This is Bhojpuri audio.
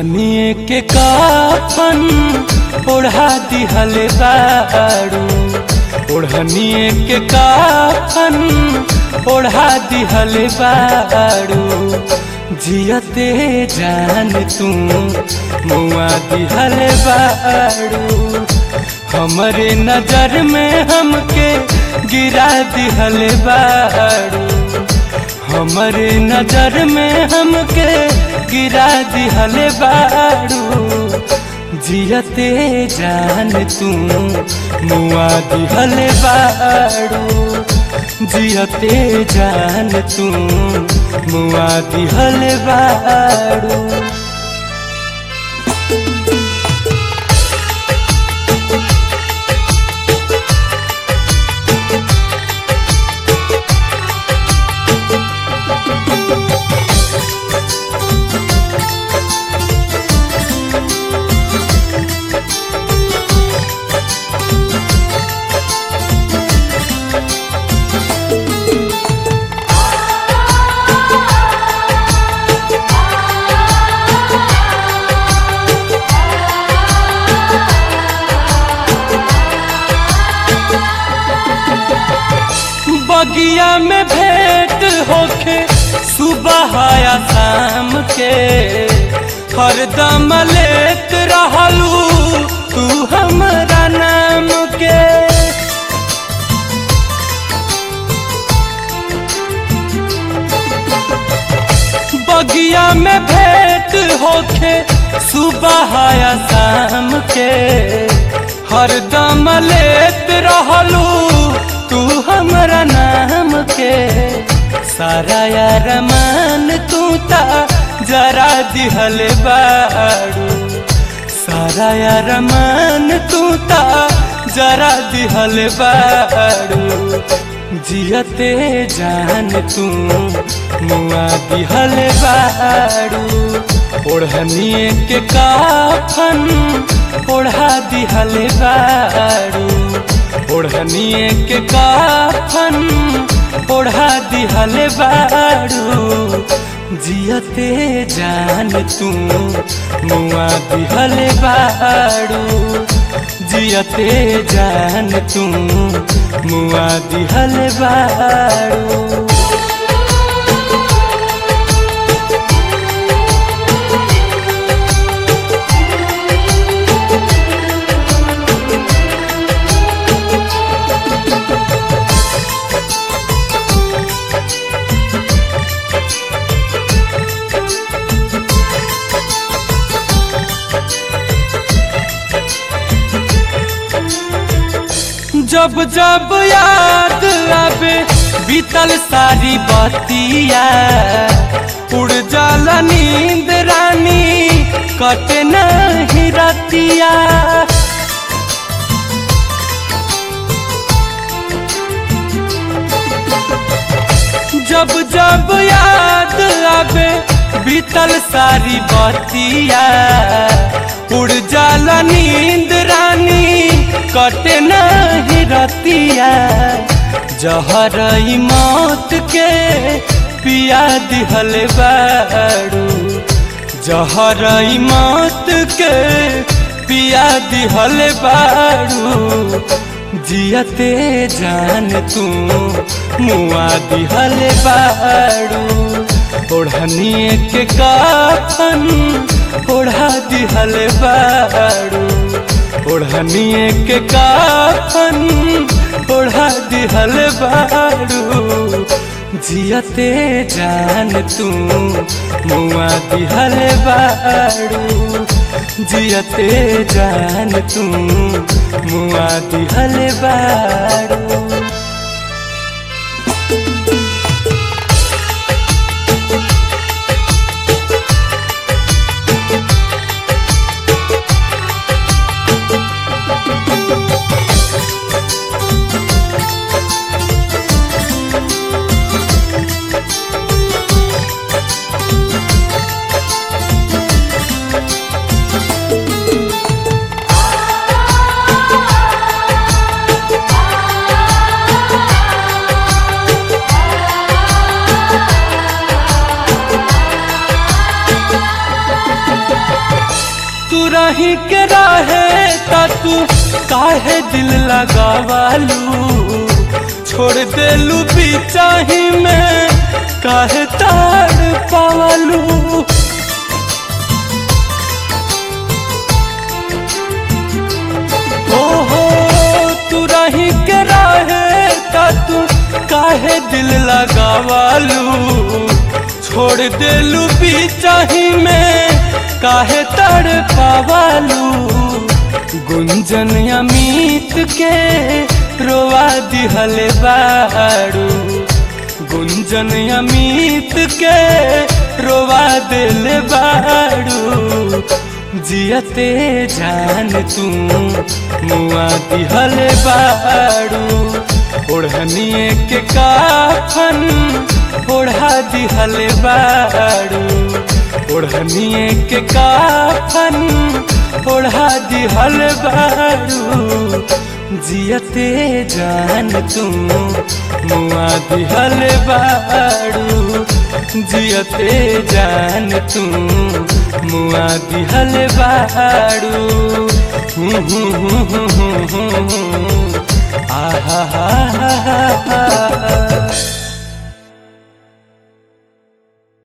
ओढ़निए के काफन ओढ़ा दिहल बाड़ू ओढ़निए के काफन ओढ़ा दिहल बाड़ू जियते जान तू मुआ दिहल बाड़ू हमरे नजर में हमके गिरा दिहल बाड़ू हमरे नजर में हमके गिरा दिहल बाड़ू जियते जान तू मुआ दिहल बाड़ू जियते जान तू मुआ दिहल बाड़ू बगिया में भेंट होके सुबह या शाम के हरदम लेत रहलू तू हमरा नाम के बगिया में भेंट होके सुबह या शाम के हरदम लेत रहलू तू हमरा नाम के सारा यार मान तू ता जरा दिहल बाड़ू सारा यार मान तू ता जरा दिहल बाड़ू जियते जान तू मुआ दिहल बाड़ू ओढ़निए के काफन ओढ़ा दिहल बाड़ू ओढ़निए के काफन ओढ़ा दिहल बाड़ू जियते जान तू मुआ दिहल बाड़ू जियते जान तू मुआ दिहल बाड़ू जब जब याद आवे बीतल सारी बतिया उड़ जाला नींद रानी कटे नहीं रतिया जब जब याद आवे बीतल सारी बतिया उड़ जाला नींद रानी कटे नहीं रतिया जहर मौत के पिया दिहल बाड़ू जहर मौत के पिया दिहल बाड़ू जियते जान तू मुआ दिहल बाड़ू ओढ़निए के काफन ओढ़ा दिहल बाड़ू ओढ़निए के काफन ओढ़ा दिहल बाड़ू जियते जान तू मुआ दिहल बाड़ू जियते जान तू मुआ दिहल बाड़ू तू काहे दिल लगावालू छोड़ देलू बिचाही में काहे ताड़ पावालू ओहो तू रही के रहे का तू काहे दिल लगावालू छोड़ देलू बिचाही में काहे तड़ पावालू गुंजन अमित के रोवा दिहल बाड़ू गुंजन अमित के रोवा दिल बाड़ू जियते जान तू मुआ दिहल बाड़ू ओढ़निए के काफन ओढ़ा दिहल बाड़ू ओढ़निए के काफन ओढ़ा दिहल बाड़ू जियते जान तू मुआ दिहल बाड़ू जियते जान तू मुआ दिहल बाड़ू हूँ हूँ हूँ हूँ हूँ हूँ आहा हा हा हा